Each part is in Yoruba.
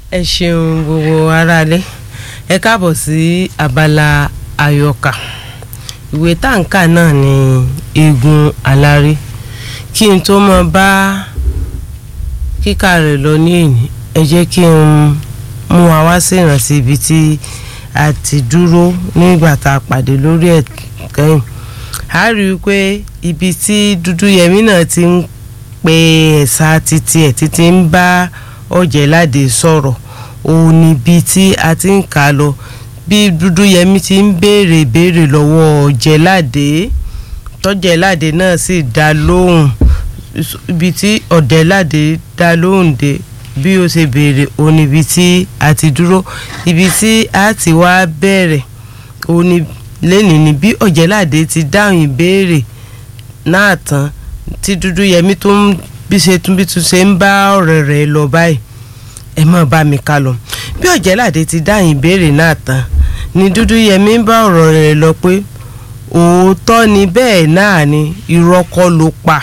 ẹ ṣeun gbogbo aráalé ẹ káàbọ̀ sí abala àyọkà ìwé táǹkà náà ní eegun aláré kí n tó mọ bá kíkà rẹ̀ lọ ní èyí ẹ jẹ́ kí n mú wa wá sí ìrántí ibi tí a ti dúró nígbà tá a pàdé lórí ẹ̀ kẹ́yìn a rí i pé ibi tí Dúdúyẹmí náà ti ń pe ẹ̀sà títí ẹ̀ títí ń bá Ọ̀jẹ̀ládé sọ̀rọ̀ òun níbi tí a ti ń kà á lọ bí Dúdúyẹmí ti ń béèrè béèrè lọ́wọ́ Ọ̀jẹ̀ládé tọ́jẹ̀ládé náà sì dá lóhùn ibi tí Ọ̀jẹ̀ládé dá lóhùn dé bí ó ṣe béèrè òun níbi tí a ti dúró ibi tí a ti wá bẹ̀rẹ̀ òun ní lẹ́nìí ni bí Ọ̀jẹ̀ládé ti dáhùn ìbéèrè náà tán tí Dúdúyẹmí tó ń bí ṣe tún bí tún ṣe ń bá ọ̀rẹ́ rẹ̀ lọ báyìí ẹ má bá mi ká lọ bí Ọ̀jẹ̀ládé ti dáhùn ìbéèrè náà tán ni Dúdúyẹmí ń bá ọ̀rọ̀ rẹ̀ lọ pé òótọ́ ni bẹ́ẹ̀ náà ni irọ́ kọ́ ló pa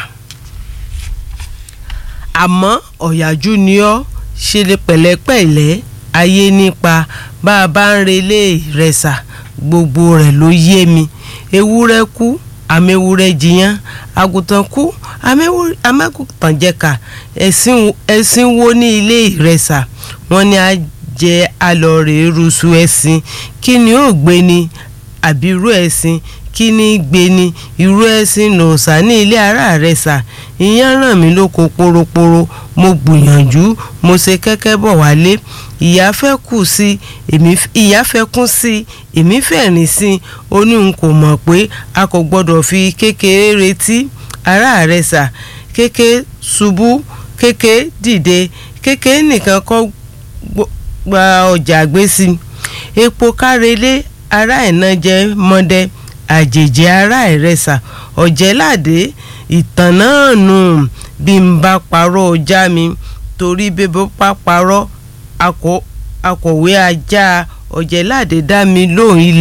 àmọ́ ọ̀yàjú ni ọ́ ṣe lè pẹ̀lẹ́pẹ̀lẹ́ ayé nípa bá a bá ń relé ìrẹsà gbogbo rẹ̀ ló yé mi ewúrẹ́ kú àmẹ́wúrẹ́ jiyàn àgùntàn kú àmẹ́kùtàn jẹ̀ka ẹ̀sìn wo ní ilé ìrẹsà wọ́n ní a jẹ alọ́ọ̀rẹ́ rúṣu ẹ̀sìn kí ni ó gbé ni àbí irú ẹ̀sìn kí ni gbé ni irú ẹ̀sìn lòsà ní ilé ara rẹ̀ sà ìyẹn ràn mí lóko poroporo mo gbìyànjú mo ṣe kẹ́kẹ́ bọ̀ wálé ìyá fẹ́ kù sí èmi ìyá fẹ́ kún sí èmi fẹ́ rìn sí ó ní n kò mọ̀ pé a kò gbọ́dọ̀ fi kékeré retí ara rẹ̀ sà kéké ṣubú kéké dìde kéké nìkan kọ́ gba ọjà gbé sí epo kárelé ara ẹ̀nà jẹ́ mọ́dẹ́ àjèjì ara ẹ̀rẹ́sà Ọ̀jẹ̀ládé ìtàn náà nù bí n bá parọ́ ọjà mi torí bébó bá parọ́ akọ̀wé ajá Ọ̀jẹ̀ládé dá mi lóhùn ilé.